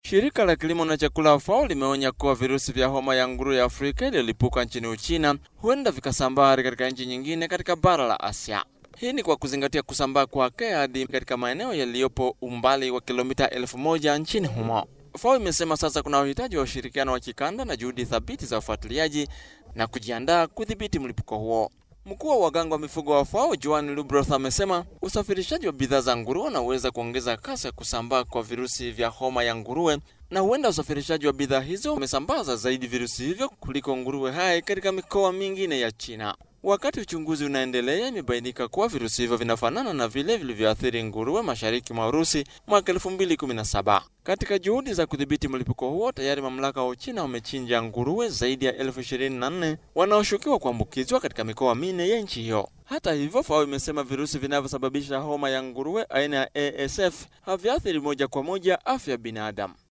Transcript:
Shirika la kilimo na chakula FAO limeonya kuwa virusi vya homa ya nguruwe ya Afrika iliyolipuka nchini Uchina huenda vikasambaa katika nchi nyingine katika bara la Asia. Hii ni kwa kuzingatia kusambaa kwake hadi katika maeneo yaliyopo umbali wa kilomita elfu moja nchini humo. FAO imesema sasa kuna uhitaji wa ushirikiano wa kikanda na juhudi thabiti za ufuatiliaji na kujiandaa kudhibiti mlipuko huo. Mkuu wa waganga wa mifugo wa FAO Joan Lubroth amesema usafirishaji wa bidhaa za nguruwe unaweza kuongeza kasi ya kusambaa kwa virusi vya homa ya nguruwe, na huenda usafirishaji wa bidhaa hizo umesambaza zaidi virusi hivyo kuliko nguruwe hai katika mikoa mingine ya China. Wakati uchunguzi unaendelea, imebainika kuwa virusi hivyo vinafanana na vile vilivyoathiri nguruwe mashariki mwa Urusi mwaka 2017. Katika juhudi za kudhibiti mlipuko huo, tayari mamlaka wa Uchina wamechinja nguruwe zaidi ya elfu ishirini na nne wanaoshukiwa kuambukizwa katika mikoa minne ya nchi hiyo. Hata hivyo, FAO imesema virusi vinavyosababisha homa ya nguruwe aina ya ASF haviathiri moja kwa moja afya ya binadamu.